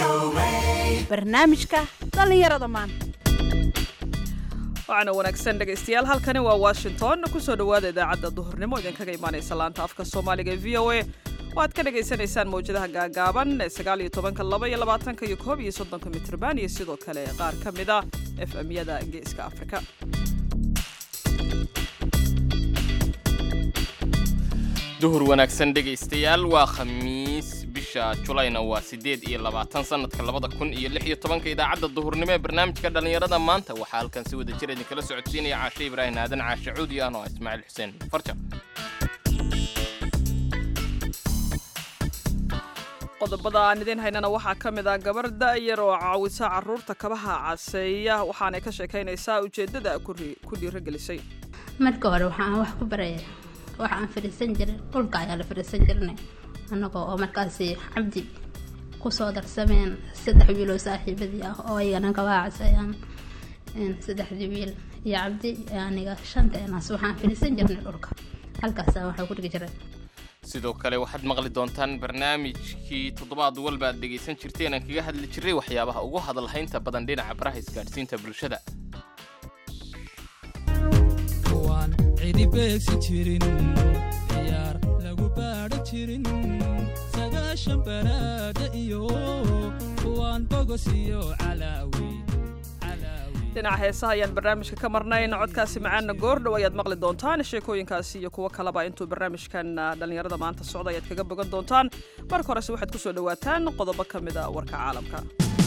barnaamijka dhallinyarada maanta waxaana wanaagsan dhegaystayaal halkani waa washington kusoo dhowaada idaacadda duhurnimo idinkaga imaanaysa laanta afka soomaaliga ee v o a oo aad ka dhagaysanaysaan mawjadaha gaagaaban ee sagaal iyo tobanka laba iyo labaatanka iyo koob iyo soddonka mitrban iyo sidoo kale qaar ka mid a f m-yada geeska afrika duhur wanaagsan dhegaystayaal waa khamiis bisha julayna waa siddeed iyo labaatan sannadka labada kun iyo lix iyo tobanka idaacadda duhurnimo ee barnaamijka dhallinyarada maanta waxaa halkan si wada jir idinkala socodsiinaya caashe ibraahim aadan caashe cuudi ano ah ismaaciil xuseen farja qodobada aan idiin haynana waxaa ka mid ah gabar da'yar oo caawisa carruurta kabaha caseeya waxaanay ka sheekaynaysaa ujeeddada ku dhiirogelisay marka hore waxaan wax ku baraya waxa aan fadhiisan jirin dhulka ayaa la fadhiisan jirnay annagoo oo markaasi cabdi kusoo darsameen saddex wiiloo saaxiibadii ah oo iyagana kabaacasayaan saddexdii wiil iyo cabdi aniga shanteenaas waxaan fadhiisan jirnay dhulka halkaasa waxaa ku dhigi jiray sidoo kale waxaad maqli doontaan barnaamijkii toddobaad walba aad dhegaysan jirteen aan kaga hadli jiray waxyaabaha ugu hadalhaynta badan dhinaca baraha isgaadhsiinta bulshada waan cidi beegsi jirin ciyaar lagu baadhi jirin sagaashan baraada iyo waan bogos iyo calaawi dhinaca heesaha ayaan barnaamijka ka marnayn codkaasi macaana goordhow ayaad maqli doontaan sheekooyinkaasi iyo kuwo kaleba intuu barnaamijkan dhallinyarada maanta socda ayaad kaga bogan doontaan marka horese waxaad ku soo dhowaataan qodobo ka mid a warka caalamka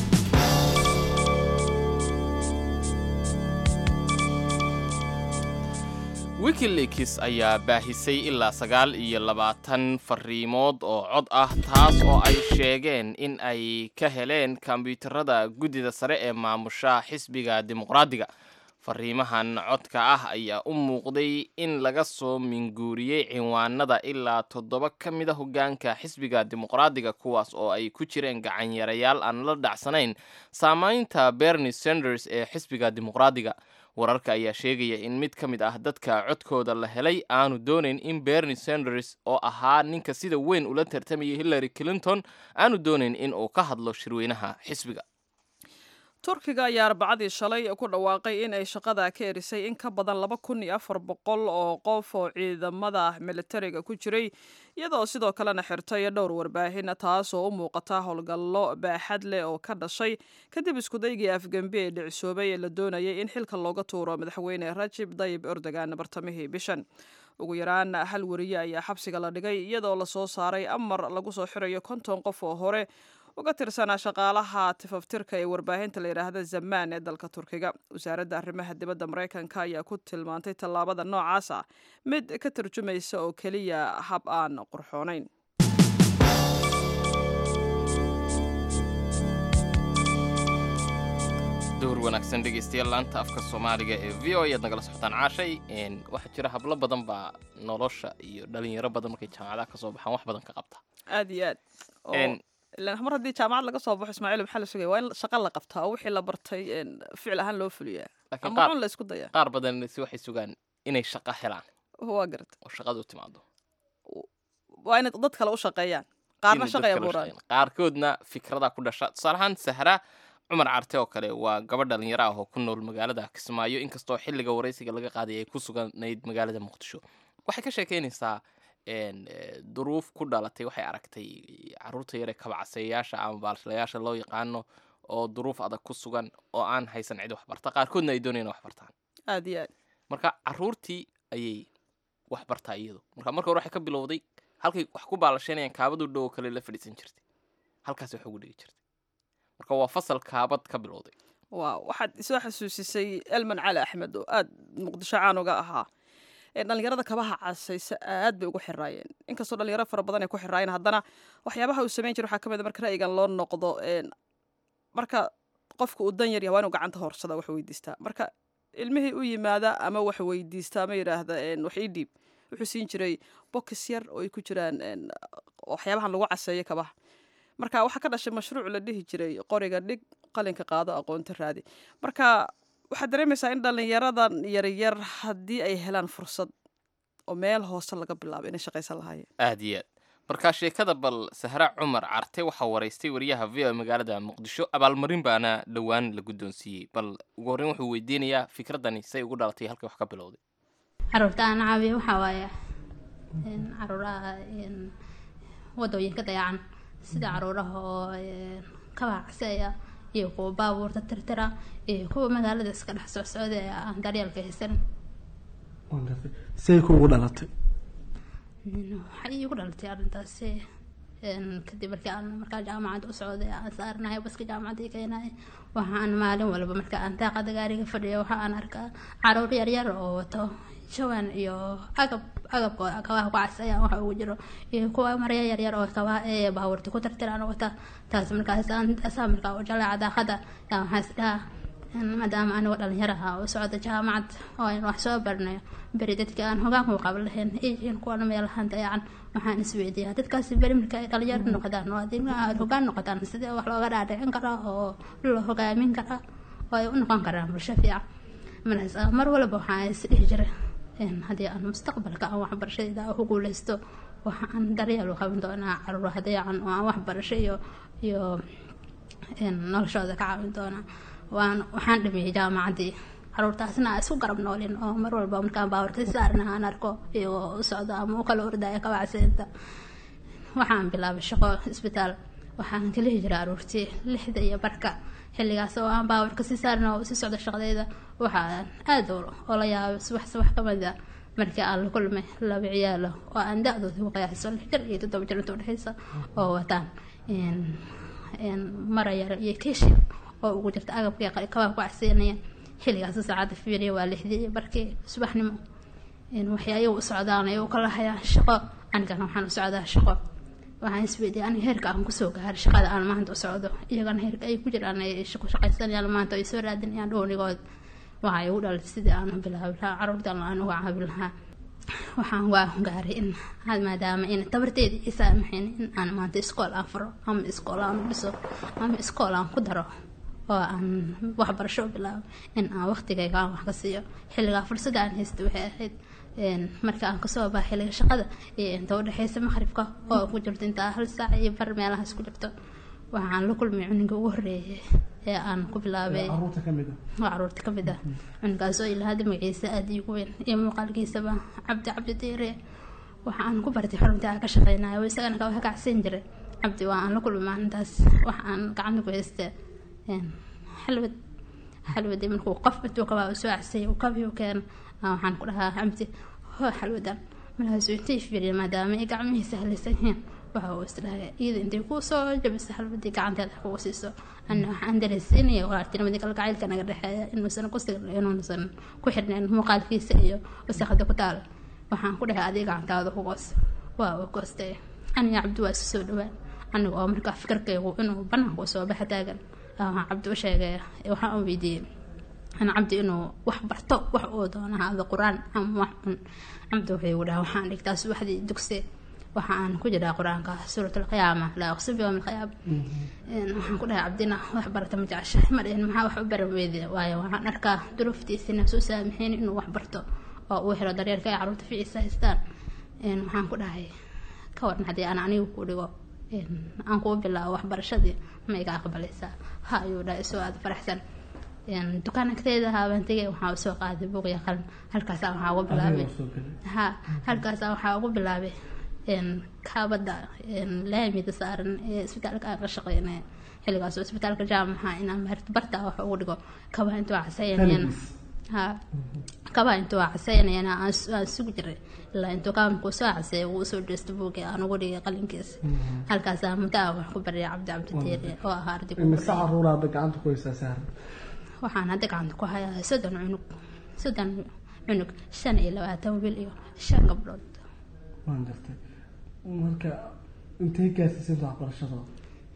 wikileaks ayaa baahisay ilaa sagaal iyo labaatan fariimood oo cod ah taas oo ay sheegeen in ay ka heleen kombyuutarada guddida sare ee maamusha xisbiga dimuqraadiga fariimahan codka ah ayaa u muuqday in laga soo minguuriyey cinwaanada ilaa toddoba ka mid a hoggaanka xisbiga dimuqraadiga kuwaas oo ay ku jireen gacanyarayaal aan la dhacsanayn saamaynta bernie sanders ee xisbiga dimuqraadiga wararka ayaa sheegaya in mid ka mid ah dadka codkooda la helay aanu doonayn in bernie sanders oo ahaa ninka sida weyn ula tartamayay hillary clinton aanu doonayn in uu ka hadlo shirweynaha xisbiga turkiga ayaa arbacadii shalay ku dhawaaqay in ay shaqada ka erisay in ka badan laba kun iyo afar boqol oo qof oo ciidamada militariga ku jiray iyadoo sidoo kalena xirtay dhowr warbaahin taas oo u muuqata howlgallo baaxad leh oo ka dhashay kadib iskudaygii afgembi ee dhicisoobay ee la doonayay in xilka looga tuuro madaxweyne rajib dayib erdogan bartamihii bishan ugu yaraan hal wariye ayaa xabsiga la dhigay iyadoo lasoo saaray amar lagu soo xirayo konton qof oo hore uga tirsanaa shaqaalaha tifaftirka ee warbaahinta la yidhaahda zamaan ee dalka turkiga wasaaradda arrimaha dibadda maraykanka ayaa ku tilmaantay tallaabada noocaas ah mid ka tarjumaysa oo keliya hab aan qurxoonayn duhur wanaagsan dhegaystayaal laanta afka soomaaliga ee v o ayaad nagala socotaan caashay waxaa jira hablo badan baa nolosha iyo dhalinyaro badan markay jaamacadaha kasoo baxaan wax badan ka qabta aad iyo aad ilan mar haddii jaamacad laga soo baxo ismaaciil maxaa la sugaya waa in shaqa la qabtaa oo wixii la bartay ficil ahaan loo fuliyaa laakiin ama cun la isku dayaa qaar badan si waxay sugaan inay shaqo helaan waa garata oo shaqada u timaado waa inay dad kale u shaqeeyaan qaarna inay shaqay dad kale u abuuraan shaqeeyaan. qaarkoodna fikradaa ku dhasha tusaale ahaan sahra cumar carte oo kale waa gabadh dhalinyaro ah oo ku nool magaalada kismaayo inkastoo xilliga waraysiga laga qaaday ay ku suganayd magaalada muqdisho waxay ka sheekeynaysaa een, eh, duruuf ku dhalatay waxay aragtay caruurta yare kabacsayaasha ama baalshayaasha loo yaqaano oo duruuf adag ku sugan oo aan haysan cid waxbarta qaarkoodna ay doonayaan wax bartaan aad iyo aad marka caruurtii ayay wax bartaa iyadu marka marka hore waxay ka bilowday halkay wax ku baalashanayaan kaabadu dhow oo kale la fadhiisan jirtay halkaas wax ugu dhigi jirtay marka waa fasal kaabad ka bilowday waa waxaad isoo xasuusisay elman cali axmed oo aad muqdisho caan uga ahaa ee dhallinyarada kabaha casaysa aad bay ugu xiraayeen inkastoo dhalinyaro fara badan ay ku xiraayeen haddana waxyaabaha uu samayn jira waxaa ka mid a marka ra'yigan loo noqdo een, marka qofka uu dan yar yahay waa inuu gacanta horsada wax weydiistaa marka ilmihii u yimaada ama wax weydiistaa ama yidhaahda een, wax ii dhiib wuxuu siin jiray bokis yar oo ay ku jiraan een, waxyaabahan lagu caseeyo kabaha marka waxaa ka dhashay mashruuc la dhihi jiray qoriga dhig qalinka qaado aqoonta raadi marka waxaad dareemaysaa in dhallinyaradan yaryar haddii ay helaan fursad oo meel hoose laga bilaabo inay shaqaysan lahaayeen aad iyo aad markaa sheekada bal sahra cumar carte waxaa waraystay wariyaha v o magaalada muqdisho abaalmarin baana dhowaan la guddoonsiiyey bal ugu horreyn wuxuu weydiinayaa fikraddani say ugu dhalatay halkay wax ka bilowday caruurta aan caawiya waxaa waaye een, caruuraha een, wadooyinka dayacan sida caruuraha oo een, kabacseya iyo kuwa baabuurta tirtira iyo kuwa magaalada iska dhex socsocda ee aan daryeelka haysan waan gartay say kuugu dhalatay Een, waxay iigu dhalatay arrintaasi een, kadib markii aan markaa jaamacadda u socday aan saarnahay baska jaamacadda i keenay waxaan maalin walba marka aan daaqada gaariga fadhiyo waxa aan arkaa caruur yaryar oo wato jawan iyo agab agabka kabaha ku cas ayaan waxa ugu jiro iyo kuwa marya yaryar oo kabaha ee baabuurta ku tirtiraan wata taas markaas aan asaa markaa u jalaaca daaqada yaa waxaa is dhahaa een, maadaama anigoo dhalinyaraha u socda jaamacad oo aan wax soo barnayo beri dadkii aan hogaanku qaban lahayn ay yihiin kuwana meelahan dayacan waxaan isweydiiyaa dadkaasi beri marka ay dhalinyaro noqdaan oo adina aad hogaan noqotaan sidee wax looga dhaadhicin karaa oo loo hogaamin karaa oo ay u noqon karaan bulsho fiican markaas ah, mar walba waxaa is dhihi jira een, haddii aan mustaqbalka aan waxbarashadayda ku guuleysto waxa aan daryeel u qaban doonaa caruuraha dayacan oo aan waxbarasho iyo iyo een, noloshooda ka caawin doonaa waan waxaan dhameeyey jaamacaddii caruurtaasna aan isku garab noolin oo mar walba markaan baawarka saarna aan arko iyagoo u socdo ama u kala ordaya kabacsiinta waxaan bilaabay shaqo isbitaal waxaan kala jiray aruurtii lixda iyo barka xilligaas oo aan baawarka si saarna oo usii socdo shaqadeyda waxaan aada u- oo la yaabay subax subax ka mid a markii aan la kulmay laba ciyaalo oo aan da-dooda ku qiyaaso lix jir iyo toddoba jir inta udhexeysa oo wataan een een mara yar iyo keeshi oo ugu jirta agabkii qali- kabaha ku casiinayeen xilligaas saacadda fiiriya waa lixdii iyo barkii subaxnimo een waxay ayagu u socdaan ay u kala hayaan shaqo anigana waxaan u socdaa shaqo waxaan isweydiiyay aniga heerka aan kusoo gaaray shaqada aan maanta u socdo iyagana heerka ay ku jiraan ay shaqo shaqaysanayaan maanta ay soo raadinayaan dhownigood waxaa igu dhalatay sidii aan u bilaabi lahaa caruurtan aan uga caabi lahaa waxaan waa gaaray in had maadaama in tabarteeda i saamaxayn in aan maanta iskool aan furo ama iskool aan u dhiso ama iskool aan ku daro oo aan waxbarasho u bilaabo in aan waqtigayga aan wax ka siiyo xilligaa fursadda aan haysta waxay ahayd een, marka aan kasoo baxa xilliga shaqada iyo inta udhexeysa maqribka oo ku jirto intaa hal saac iyo bar meelahaas ku jirto waxaan la kulmay cunuga ugu horeeyay ee aan ku bilaabay caruurta ka mid ah waa caruurta ka mid ah cunugaas oo ilaa hadda magaciisa aada iigu weyn iyo muuqaalkiisaba cabdi cabdi diire waxa aan ku bartay xarunta aan ka shaqeynayo isagana ka wax kacsan jiray cabdi waa aan la kulmay maalintaas waxa aan gacanta ku haystay een, xalwad xalwadii markuu qof intuu kabaa usoo casay uu kabii u keeno aa waxaan ku dhahaa cabdi hoo xalwadan markaasuu intay fiiriya maadaama ay gacmihiisa halaysan yihiin waxa uu isdhahay iyada intay kuu soo jabisa xalwadii gacanteeda kugu siiso ana waxaan dareysiinaya walaaltinimadii kalgacaylka naga dhexeeya inuusan ku sign inuusan ku xirnayn muuqaalkiisa iyo wasaqda ku taal waxaan ku dhahay adiga gacantaada ku goos waa uu goostay aniga cabdi waa isu soo dhawaan aniga oo markaa fikirkaygu inuu banaanka usoo baxa taagan aa waxaan cabdi u sheegay waxaan u weydiiyey ana cabdi inuu wax barto wax uu doono haada qur-aan ama wax cun cabdi wuxuu igu dhaha waxaan dhigtaa subaxdii dugsi waxa aan ku jiraa qur-aanka suurat alqiyaama laa uqsim biyowmi alqiyaama Een, waxaan ku dhahay cabdina wax barata ma jeceshahay ma dhihin maxaa wax u baran weyde waayo waxaan arkaa duruuftiisina soo saamaxayn inuu wax barto oo uu helo daryeelka ay caruurta ficiisa haystaan Een, waxaan ku dhahay ka waran haddii aan anigu ku dhigo een, aan kuu bilaabo waxbarashadii ma iga aqbalaysaa ha ayuu dhahay isoo aada faraxsan Een, dukaan agteeda haabaan tegay waxaa usoo qaaday buuq iyo qalin halkaasaa waxaa uga bilaabay Adiga soo galay. ha halkaasaa waxaa ugu bilaabay een, kaabada een, laamida saaran ee isbitaalka aan ka shaqeynay xilligaas oo isbitaalka jaamaha inaan mar- bartaa wax ugu dhigo kabaha intuu casaynayana Kaligiis. ha kabaha intuu casaynayana aan su- aan sugi jiray ilaa intuu kaamkuu soo casay uu usoo jeesto buugii aan ugu dhigay qalinkiisa halkaasaa muddo ah wax ku baryay cabdi cabditeere oo ahaa arday ku imise korreeyay. caruura hadda gacanta ku haysaa sahra waxaan hadda gacanta ku hayaa soddon cunug soddon cunug shan iyo labaatan wiil iyo shan gabdhood waan gartay marka intay gaarsiisanta waxbarashadooda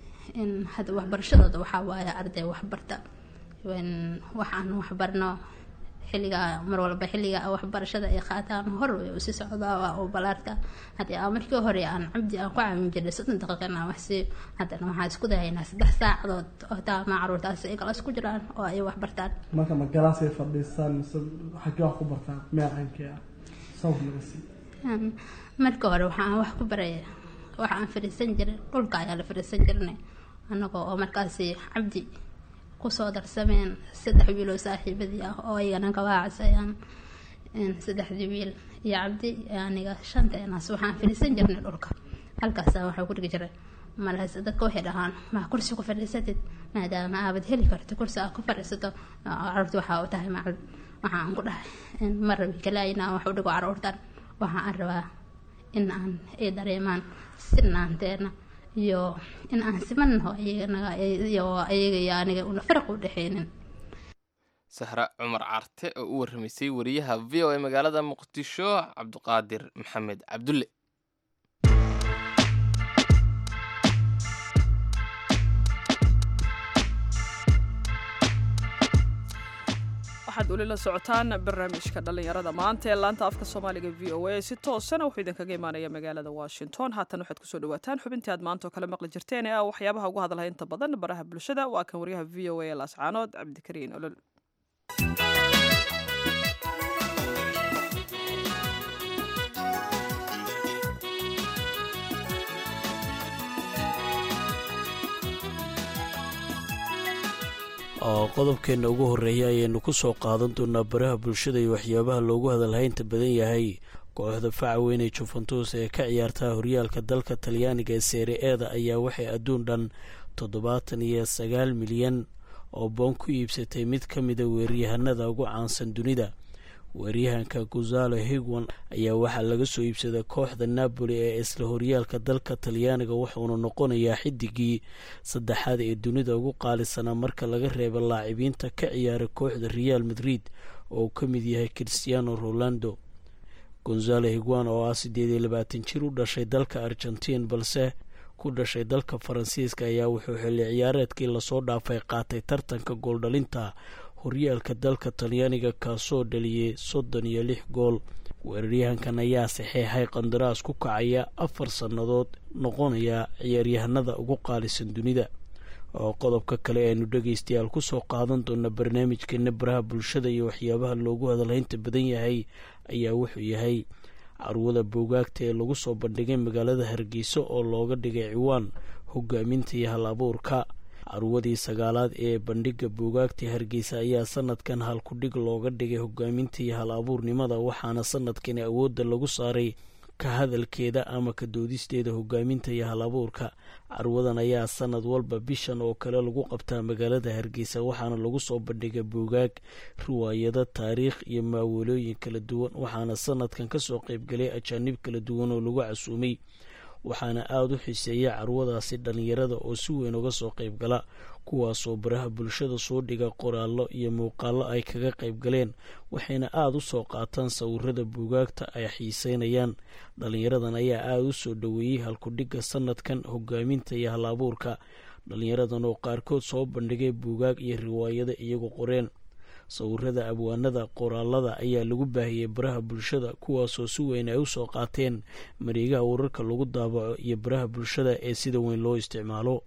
in hadda waxbarashadooda waxaa waaye arday waxbarta in waxaan waxbarno xilliga mar walba xilliga waxbarashada ay qaataan hor way usii socdaa waa uu balaarta haddii aan markii hore aan cabdi aan ku caawin jiray soddon daqiiqa inaan wax siiyo haddana waxaan isku dayaynaa saddex saacadood oo taama caruurtaasi ay galas ku jiraan oo ay waxbartaan marka ma galaasay fadhiistaan mise xaggee wax ku bartaan meel cankii ah sawir laga sii Een, marka hore waxaan wax ku baraya waxa aan fadhiisan jirin dhulka ayaa la fadhiisan jirnay annagoo oo markaasi cabdi kusoo darsameen saddex wiiloo saaxiibadii ah oo ayagana kabaacasayaan saddexdii wiil iyo cabdi aniga shanteenaas waxaan fadhiisan jirnay dhulka halkaasa waxaa ku dhigi jiray markaas dadka waxay dhahaan ma kursi ku fadhiisatid maadaama aabad heli karto kursi aad ku fadhiisato caruurta waxaa u tahay macalin waxaan ku dhahay ma rabi kalaayin aan wax u dhigo caruurtan waxaan rabaa in aan ay dareemaan sinaanteena iyo in aan simannaho iyo ayaga iyo aniga una faraq u dhexeynin sahra cumar carte oo u warramaysay wariyaha v o a magaalada muqdisho cabdiqaadir maxamed cabdulle waxaad weli la socotaan barnaamijka dhallinyarada maanta ee laanta afka soomaaliga v o a si toosana wuxuu idinkaga imaanaya magaalada washington haatan waxaad kusoo dhawaataan xubintii aad maanta oo kale maqli jirteen ee ah waxyaabaha ugu hadalhay inta badan baraha bulshada waa kan waryaha v o a ee laascaanood cabdikariin olol oo qodobkeenna ugu horreeya ayaynu ku soo qaadan doonaa baraha bulshada iyo waxyaabaha loogu hadalhaynta badan yahay kooxda faca weyn ee juventus ee ka ciyaarta horyaalka dalka talyaaniga ee seere eeda ayaa waxay adduun dhan toddobaatan iyo sagaal milyan oo boon ku iibsatay mid ka mida weeryahanada ugu caansan dunida weeryahanka guzalo higwan ayaa waxaa laga soo iibsaday kooxda napoli ee isla horyaalka dalka talyaaniga wuxuuna noqonayaa xidigii saddexaad ee dunida ugu qaalisanaa marka laga reebo laacibiinta ka ciyaara kooxda real madrid oo uu ka mid yahay christiano rolando gonzalo higwan oo ah siddeed iyo labaatan jir u dhashay dalka argentiin balse ku dhashay dalka faransiiska ayaa wuxuu xilli ciyaareedkii lasoo dhaafay qaatay tartanka gooldhalinta horyaalka dalka talyaaniga kaasoo dhaliyey soddon iyo lix gool weeraryahankan ayaa saxeexay qandaraas ku kacaya afar sannadood noqonaya ciyaaryahanada ugu qaalisan dunida oo qodobka kale aynu dhegaystayaal kusoo qaadan doona barnaamijkeena baraha bulshada iyo waxyaabaha loogu hadalhaynta badan yahay ayaa wuxuu yahay carwada boogaagta ee lagu soo bandhigay magaalada hargeysa oo looga dhigay ciwaan hogaaminta iyo hal abuurka carwadii sagaalaad ee bandhiga buugaagta hargeysa ayaa sanadkan halkudhig looga dhigay hogaaminta iyo hal abuurnimada waxaana sanadkani awoodda lagu saaray ka hadalkeeda ama ka doodisteeda hogaaminta iyo hal abuurka carwadan ayaa sanad walba bishan oo kale lagu qabtaa magaalada hargeysa waxaana lagu soo bandhigay buugaag riwaayado taariikh iyo maaweelooyin kala duwan waxaana sanadkan kasoo qeybgalay ajaanib kala duwan oo lagu casuumay waxaana aada u xiiseeya carwadaasi dhallinyarada oo si weyn uga soo qayb gala kuwaasoo baraha bulshada soo dhiga qoraallo iyo muuqaallo ay kaga qayb galeen waxayna aada u soo qaataan sawirada buugaagta ay xiiseynayaan dhallinyaradan ayaa aada u soo dhoweeyey halkudhigga sanadkan hogaaminta iyo hal abuurka dhallinyaradan oo qaarkood soo bandhigay buugaag iyo riwaayado iyagu qoreen sawirada abwaanada qoraalada ayaa lagu baahiyey baraha bulshada kuwaasoo si weyn ay usoo qaateen mareegaha wararka lagu daabaco iyo baraha bulshada ee sida weyn loo isticmaalo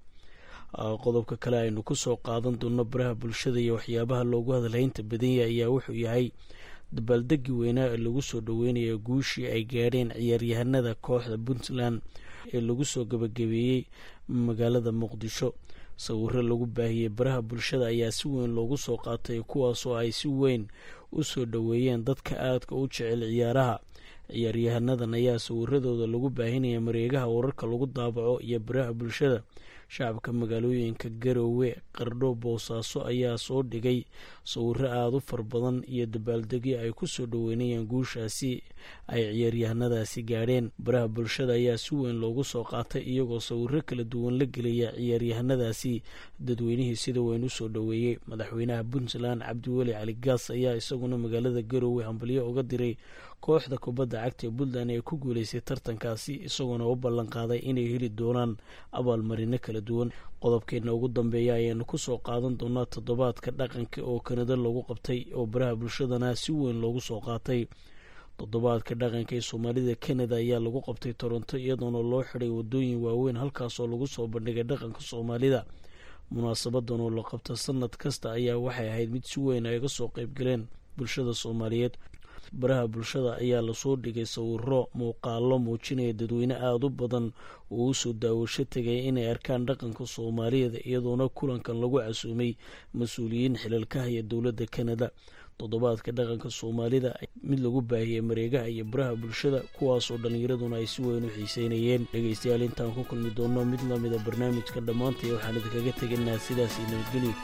qodobka kale aynu kusoo qaadan doono baraha bulshada iyo waxyaabaha loogu hadalhaynta badanya ayaa wuxuu yahay dabaaldegi weynaa ee lagu soo dhoweynaya guushii ay gaadheen ciyaaryahanada kooxda puntland ee lagu soo gabagabeeyey magaalada muqdisho sawiro lagu baahiyey baraha bulshada ayaa si weyn loogu soo qaatay kuwaasoo ay si weyn u soo dhoweeyeen dadka aadka u jecel ciyaaraha ciyaaryahanadan ayaa sawiradooda lagu baahinaya mareegaha wararka lagu daabaco iyo baraha bulshada shacabka magaalooyinka garowe qardho boosaaso ayaa soo dhigay sawiro aada u far badan iyo dabaaldegyo ay ku soo dhoweynayaan guushaasi ay ciyaaryahanadaasi gaadheen baraha bulshada ayaa si weyn loogu soo qaatay iyagoo sawiro kala duwan la gelaya ciyaaryahanadaasi dadweynihii sida weyn usoo dhoweeyey madaxweynaha puntland cabdiweli cali gaas ayaa isaguna magaalada garowe hambalyo uga diray kooxda kubadda cagta ee puntland ee ku guuleysay tartankaasi isagoona u ballan qaaday inay heli doonaan abaalmarino kala duwan qodobkeena ugu dambeeya ayaanu kusoo qaadan doonaa toddobaadka dhaqanka oo kanada lagu qabtay oo baraha bulshadana si weyn loogu soo qaatay toddobaadka dhaqanka ee soomaalida canada ayaa lagu qabtay toronto iyadoona loo xiday wadooyin waaweyn halkaasoo lagu soo bandhigay dhaqanka soomaalida munaasabadan oo la qabto sanad kasta ayaa waxay ahayd mid si weyn ay ga soo qeyb galeen bulshada soomaaliyeed baraha bulshada ayaa lasoo dhigay sawiro muuqaalo muujinaya dadweyne aada u badan oo usoo daawasho tegay inay arkaan dhaqanka soomaaliyada iyadoona kulankan lagu casuumay mas-uuliyiin xilalka haya dowladda kanada toddobaadka dhaqanka soomaalida mid lagu baahiyey mareegaha iyo baraha bulshada kuwaasoo dhallinyaraduna ay si weyn u xiiseynayeen dhegaystayaal intaan ku kulmi doonno mid lamida barnaamijka dhammaantay waxaan idinkaga tegaynaa sidaas iyo nabadgelyo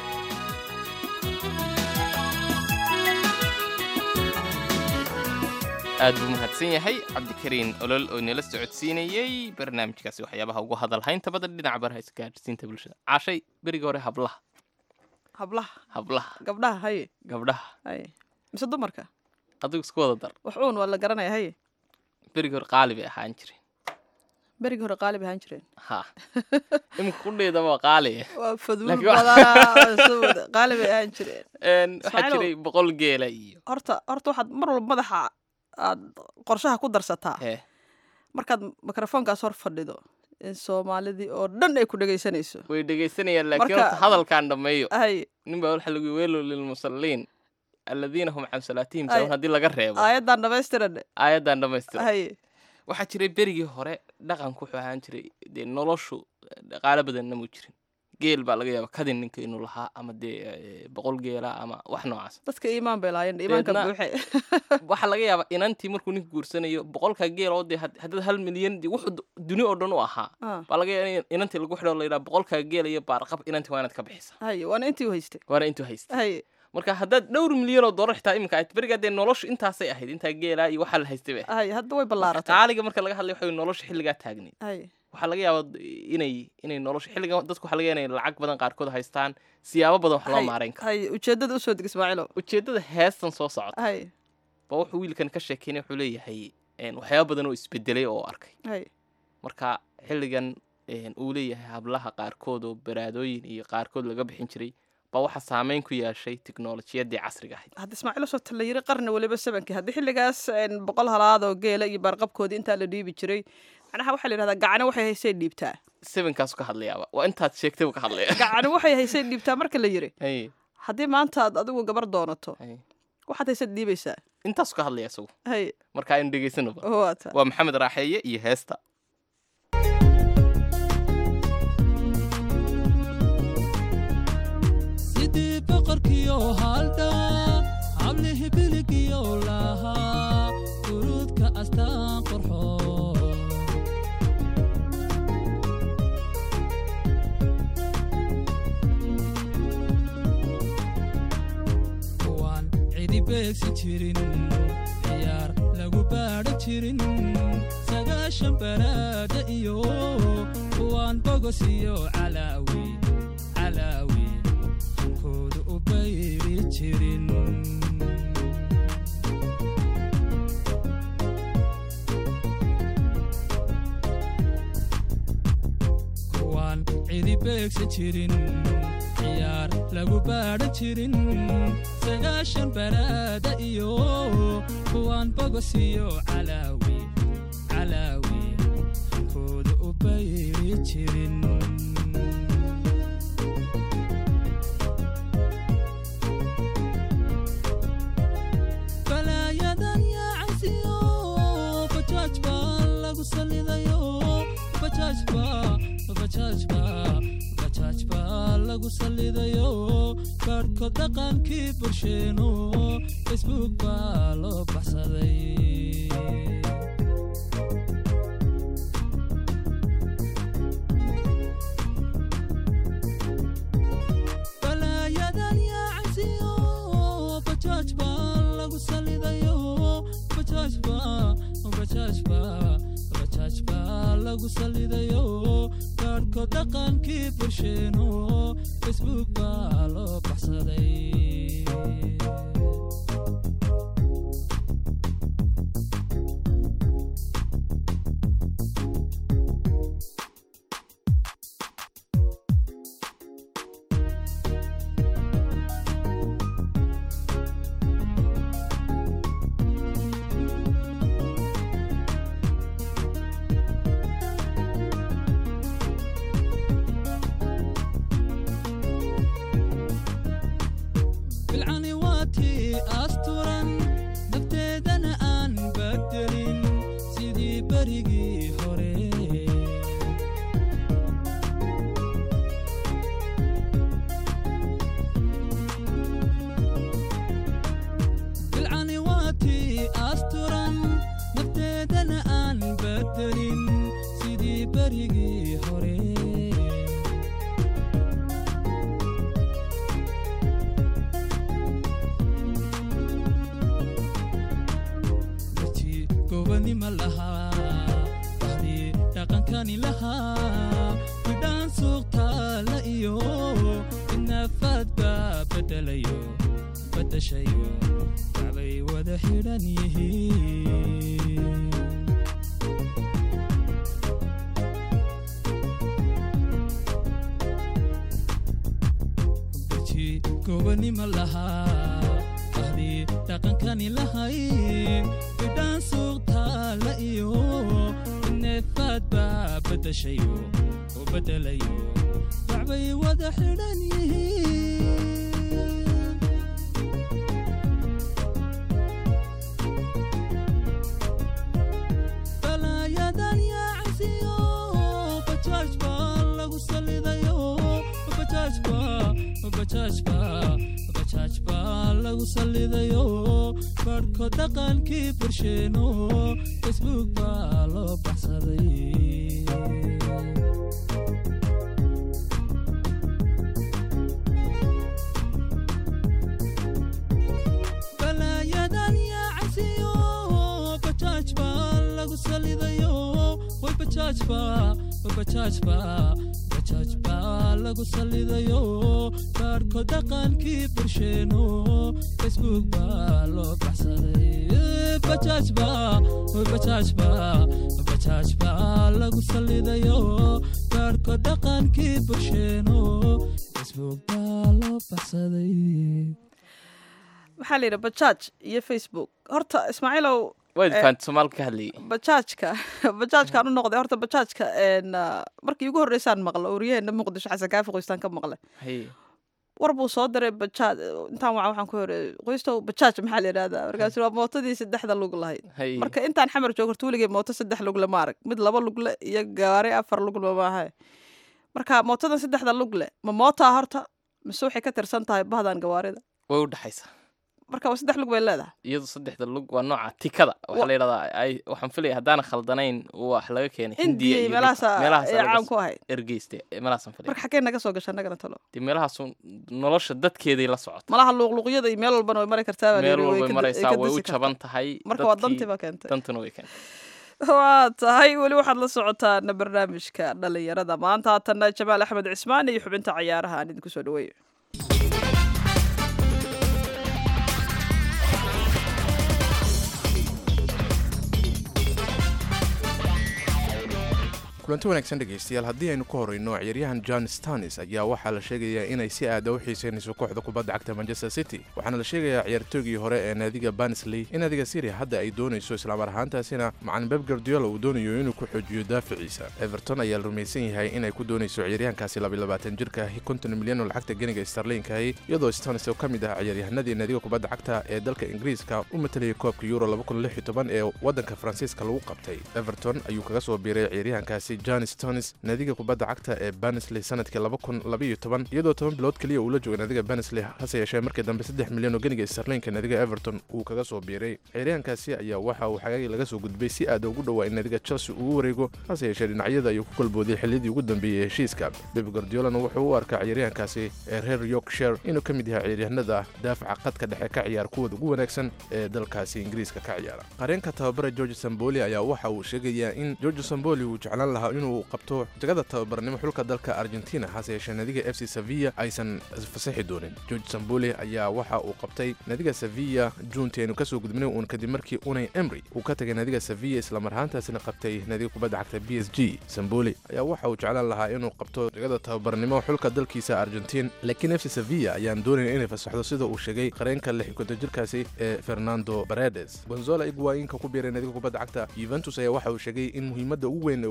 aad buu mahadsan yahay cabdikariin olol oo nala socodsiinayey barnaamijkaasi waxyaabaha ugu hadal haynta badan dhinaca baraha isgaadhsiinta bulshada caashay berigii hore hablaha hablaha hablaha gabdhaha haye gabdhaha haye mise dumarka adigu isku wada dar wax uun waa la garanaya haye berigii hore qaali bay ahaan jireen berigii hore qaalib ahaan jireen ha iminka qudheeda waa qaali waa faduul Laakiin wa- badanaa soo wada qaalib ay ahaan jireen Een, waxaa Ismaaciilow. jiray boqol geela iyo horta horta waxaad mar walba madaxa aad qorshaha ku darsataa hee markaad mikrofoonkaas hor fadhido in soomaalidii oo dhan ay ku dhegaysanayso way dhegaysanayaan laakiin Marka- horta hadalkaan dhammeeyo haye nin baa waxa lagu weelo lilmusalliin aladiina hum can salaatihim Ay. sahun haddii laga reebo aayaddan dhamaystiran aayaddan dhammaystira haye waxaa jiray berigii hore dhaqanku wuxuu ahaan jiray dee noloshu dhaqaalo badanna mu jirin geel baa laga yaaba kadin ninka inuu lahaa ama dee eh, boqol geela ama wax noocaas dadka iimaan bay laayeen iimaanka Deedna- buuxe waxaa laga yaabaa inantii markuu ninka guursanayo boqolka geel oo dee had- haddaad hal milyan dee wuxuu d- duni oo dhan u ahaa Ah, baa laga yaaba in inantii lagu xidho layidhaha boqolka geela iyo baarqab inantii waa inaad ka bixisa haye waana intii u haystay waana intuu haysta haye marka haddaad dhowr milyan oo dollar xitaa iminka ahayd berigaa dee noloshu intaasay ahayd intaa geelaa iyo waxaa la haystay bay ahayd haye hadda way ballaaratay qaaliga marka laga hadlay waxa nolosha xilligaa taagnayd haye waxaa laga yaabaa inay inay nolosha xilligan dadku waxaa laga yaabaa inay lacag badan qaarkood haystaan siyaabo badan wax loo Haye, maarayn karo haye ujeeddada usoo deg ismaaciilo ujeeddada heestan soo socota haye baa wuxuu wiilkan ka sheekeynay wuxuu leeyahay een, waxyaabo badan oo isbedelay oo arkay haye marka xilligan een, uu leeyahay hablaha qaarkood oo baraadooyin iyo qaarkood laga bixin jiray baa waxaa saameyn ku yeeshay tiknolojiyadii casriga ahayd hadda ismaaciilo soota la yiri qarni waliba sabankii haddii xilligaas een, boqol halaad oo geela iyo baarqabkoodii intaa la dhiibi jiray macnaha waxaa la yidhahdaa gacano waxay haysay dhiibtaa sevenkaasu ka hadlayaaba waa intaad sheegtay buu ka hadlaya gacano waxay haysay dhiibtaa marka la yiri Haye, haddii maanta aad adigu gabar doonato haye. waxaad haysad dhiibaysaa intaasu ka hadlaya isagu haye marka aynu dhegeysanaba waata waa maxamed raaxeeye iyo heesta sidii boqorkiyo haldhaa hablihi biligiyo lahaa guruudka astaan qorxoon kuwaan cidi beegsi jirin ciyaar lagu baadho jirin sagaashan baraada iyo kuwaan bogos iyo calaawi calaawi kooda u bayri jirin kuwaan cidi beegsa jirin ciyaar lagu baadhan jirin sagaashan baraada iyo kuwaan bogos iyo calaawi calaawi kooda u bayri jirin balaayadan yaacaysiyo bajaaj baa lagu salidayo bajaaj baa bajaaj baa bajaaj baa lagu salidayo kaadhko dhaqankii bulsheeno facebook baa loo baxsaday balaayadan yaacaysiyo bajaaj baa lagu salidayo bajaaj baa bajaaj baa bajaaj baa lagu salidayo gaadhko dhaqankii bulsheeno facebook baa loo baxsaday bilcani waa tii berigii hore bilcani waatii asturan nafteedana aan bedelin sidii berigii hore dartii gobanima lahaa bahdii dhaqankani lahaa bidhaan suuqtaala iyo inafaad baa bedelayo bedeshayo waxbay wada xidhan yihiin dartii gobanima lahaa bahdii dhaqankani lahayn bidhaan suuqtaala iyo neefaad baa bedeshayo oo bedelayo waxbay wada xidhan yihiin balaayadan yaacsiyo bajaaj baa lagu salidayo bajaaj baa bajaaj baa bajaaj baa lagu salidayo barhko dhaqankii bursheeno facebook baa loo baxsaday balaayadan yaacsiyo bajaaj baa lagu salidayo way bajaaj baa bajaaj baa bajaaj baa lagu salidayo baarhko dhaqankii bursheeno facebook baa loo baxsaday bajaaj baa bajaaj baa bajaaj baa lagu salidayo baarhko dhaqankii bursheeno facebook baa loo baxsaday maxaa la yidhi bajaaj iyo facebook horta ismaaciilow waad Eh, fahanti soomaalka ka hadlayay bajaajka bajaajkaan u noqday horta bajaajka een, ah, markii ugu horreysaan maqla ooriyaheena muqdisho xasan kaafi qoystaan ka maqlay Hay. war buu soo diray bajaaj intaan waca waxaan ku hore qoystow bajaaj maxaa la yidhahdaa markaasu waa mootadii saddexda lug lahayd Hay. marka intaan xamar joog horta weligay mooto saddex lugle ma arag mid laba lugle iyo gaari afar lugle maaha marka mootadan saddexda lugle ma mootaa horta mise waxay ka tirsan tahay bahdan gawaarida way u dhexaysaa marka waa saddex lug bay leedahay iyadu saddexda lug waa nooca tikada waxaa la yidhahdaa ay waxaan filaya haddaan khaldanayn wax laga keenay indiya iyo iyo meelahaasa meelahaas ee caan ku ahayd ergeyste meelahaasaan filaya marka xaggee naga soo gasha annagana talo dee meelahaas nolosha dadkeeday la socota malaha luuqluuqyada iyo meel walbana way mari kartaa baa la meel yidhi, way walbay ka da- maraysaa ka way u dasi kartaa. jaban tahay marka waa dadkii- dantii baa keentay dantuna way keentay waa tahay weli waxaad la socotaan barnaamijka dhalinyarada maanta haatanna jamaal axmed cismaan iyo xubinta cayaaraha aan idinku soo dhaweeyo kulanti wanaagsan dhegaystayaal haddii aynu ka horreyno ciyaaryahan john stanis ayaa waxaa la sheegayaa inay si aada u xiiseynayso kooxda kubadda cagta manchester city waxaana la sheegayaa ciyaartoygii hore ee naadiga bansley in naadiga syria hadda ay doonayso islaamar ahaantaasina macalin beb gardiola uu doonayo inuu ku xoojiyo daaficiisa everton ayaa la rumaysan yahay inay ku doonayso ciyaaryahankaasi labayabaatan jirka konton milyan oo lacagta geniga starliinkahi iyadoo stanis oo ka mid ah ciyaaryahanadii naadiga kubadda cagta ee dalka ingiriiska u matalayay koobka euro ee waddanka faransiiska lagu qabtay everton ayuu kaga soo biiray ciyaaryahankaasi john stones naadiga kubadda cagta ee bansley sanadkii iyadoo toban bilood keliya uu la joogay naadiga bansley hase yeeshee markii dambe saddex milyan oo geniga starliinka naadiga everton uu kaga soo biiray ciyaaryahankaasi ayaa waxa uu xagaagii laga soo gudbay si aada ugu dhowaa in naadiga chelsea ugu wareego hase yeeshee dhinacyada ayuu ku kolbooday xilliyadii ugu dambeeyey ee heshiiska beb guardiolana wuxuu u arkaa ciyaaryahankaasi ee reer yorkshire inuu ka mid yahay ciyaaryahanada daafaca qadka dhexe ka ciyaar kuwooda ugu wanaagsan ee dalkaasi ingiriiska ka ciyaara qareenka tababara george samboli ayaa waxa uu sheegayaa in george samboli uu jeclaan lahaa inuu qabto jagada tababarnimo xulka dalka argentina hase yeeshee naadiga f c sevilla aysan fasaxi doonin george samboli ayaa waxa uu qabtay naadiga sevilla juuntii aynu kasoo gudbinay uun kadib markii unay emry uu ka tagay naadiga sevilla islamar ahaantaasina qabtay naadiga kubadda cagta b s g samboli ayaa waxa uu jeclaan lahaa inuu qabto jagada tababarnimo xulka dalkiisa argentin laakiin f c sevilla ayaan doonayn inay fasaxdo sida uu sheegay qareenka lix konton jirkaasi ee fernando baredes gonzola igwainka ku biiray naadiga kubadda cagta yuventus ayaa waxa uu sheegay in muhiimadda ugu weyn ee ugu biiray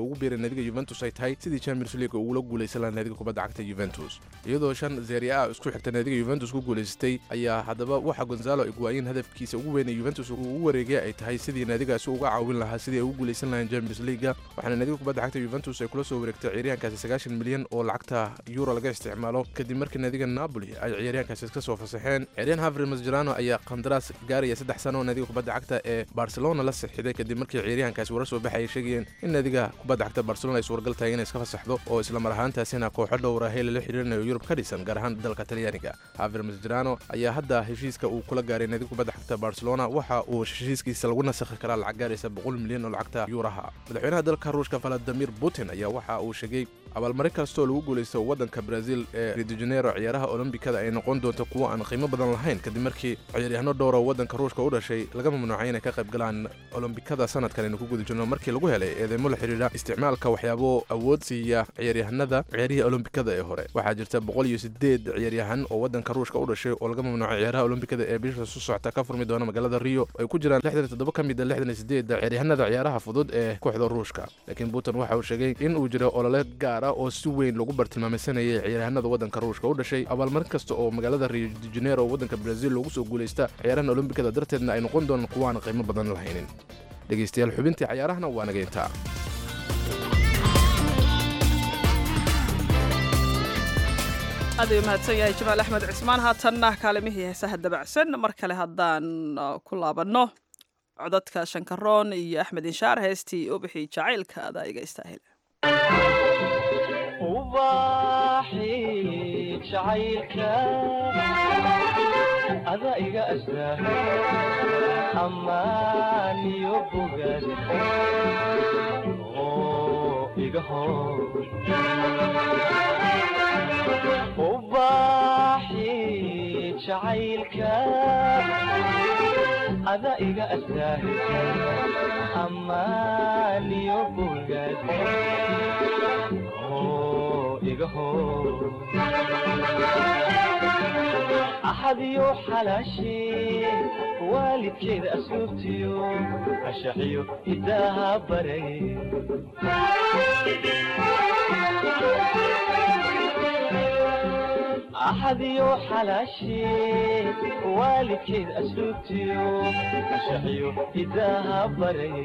naadiga yuventus ay tahay sidii champions league ugula guulaysan lahaa naadiga kubadda cagta yuventus iyadoo shan zeria a isku xigta naadiga yuventus ku guulaysatay ayaa haddaba waxa gonzalo iguayin hadafkiisa ugu weyn ee yuventus uu u wareegay ay tahay sidii naadigaasi uga caawin lahaa sidii ay ugu guulaysan lahayn champions leaguea waxaana naadiga kubadda cagta yuventus ay kula soo wareegtay ciyaaryahankaasi sagaashan milyan oo lacagta euro laga isticmaalo kadib markii naadiga napoli ay ciyaaryahankaasi iska soo fasaxeen ciyaaryahan havri masjerano ayaa qandaraas gaaraya saddex sano oo naadiga kubadda cagta ee barcelona la sixiday kadib markii ciyaaryahankaasi warar soo baxay ay sheegayeen in naadiga kubadda cagta barcelona ay suuragal tahay inay iska fasaxdo oo isla mar ahaantaasina kooxo dhowra heela la xiriirinayo yurub ka dhisan gaar ahaan dalka talyaaniga haver masjerano ayaa hadda heshiiska uu kula gaaray naadiga kubadda cagta barcelona waxa uu heshiiskiisa lagu nasakhi karaa lacag gaaraysa boqol milyan oo lacagta yuuraha madaxweynaha dalka ruushka valadimir putin ayaa waxa uu sheegay abaalmarin kastoo lagu guulaysto waddanka brazil ee rio de janeiro ciyaaraha olombikada ay noqon doonto kuwo aan qiimo badan lahayn kadib markii ciyaaryahanno dhowra waddanka ruushka u dhashay laga mamnuucay inay ka qayb galaan olombikada sanadkan aynu ku guda jirno markii lagu helay eedeymo la xidhiidha isticmaalka waxyaabo awood siiya ciyaaryahanada ciyaarihii olombikada ee hore waxaa jirta boqol iyo sideed ciyaaryahan oo waddanka ruushka u dhashay oo laga mamnuucay ciyaaraha olombikada ee bisha su socota ka furmi doona magaalada rio ay ku jiraan lixdan iyo toddoba ka mid a lixdan iyo sideedda ciyaaryahanada ciyaaraha fudud ee kooxda ruushka laakiin putin waxa uu sheegay in uu jiro olole gaar ah oo si weyn lagu bartilmaameysanayay ciyaaryahanada waddanka ruushka u dhashay abaalmarin kasta oo magaalada rio de janeiro oo waddanka brazil loogu soo guulaysta ciyaarahan olombikada darteedna ay noqon doonaan kuwa aan qiimo badan lahaynin dhegaystayaal xubintii cayaarahana waa naga intaa aad ayuu mahadsan yahay jamaal axmed cismaan haatanna kaalimihii heesaha dabacsan mar kale haddaan ku laabanno codadka shankaroon iyo axmed inshaar heestii ubixii jacaylka adaa iga istaahil ada iga astaa amaaniyo bogaad oo iga hor ubaaxi jacaylka ada iga astaa amaaniyo bogaad oo iga hor axadiyo xalaashee waalidkeeda asluubtiyo ashaxiyo hidaaha baray axadiyo xalaashee waalidkeeda asluubtiyo ashaxiyo hidaaha baray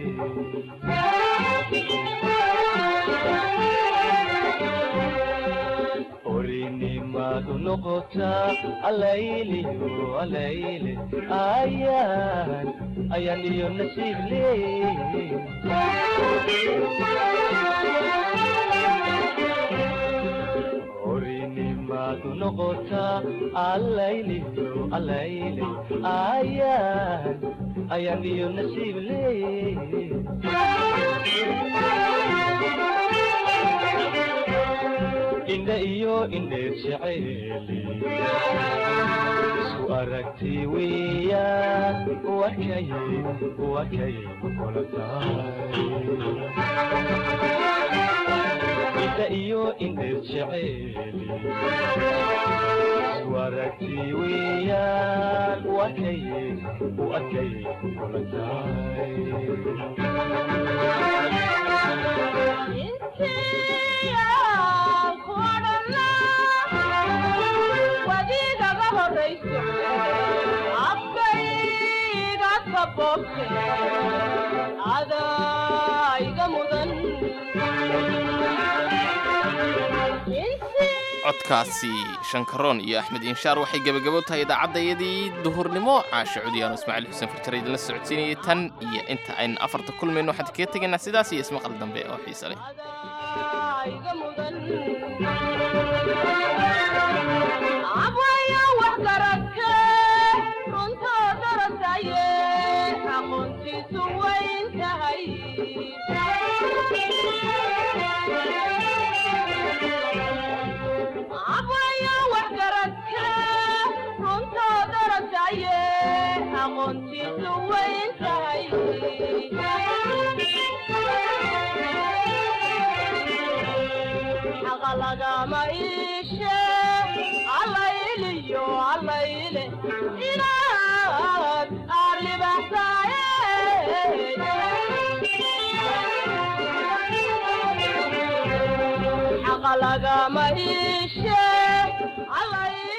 orinimadu noqotaa alayliyo alayle ayaan ayaan iyo nasiib leey orinimadu noqotaa alayliyo alayle ayaan ayaan iyo nasiib leey indha iyo indheer jeceeli isku aragti weeyaan wakay wakay kula tahay indha iyo indheer jeceeli isku aragti weeyaan wakay wakay kula wadiigaga horayso afkayga kaboobte adaa iga mudan codkaasi shankaroon iyo axmed inshaar waxay gebagabo tahay idaacaddayadii duhurnimo caashe cudiyaan ismaaciil xuseen farjare idinla socodsiinayay tan iyo inta aynu afarta kulmayno waxaan kaga tegaynaa sidaas iyo ismaqal dambe oo xiise leh abwaya wax garadke runtoo darasaye aqoontiisu wayn tahay abwaya wax garadke runtoo darasaye aqoontiisu wayn tahay xaqa lagama iishe allayliyo allayle inaad aad libaxsaaye lagama iishe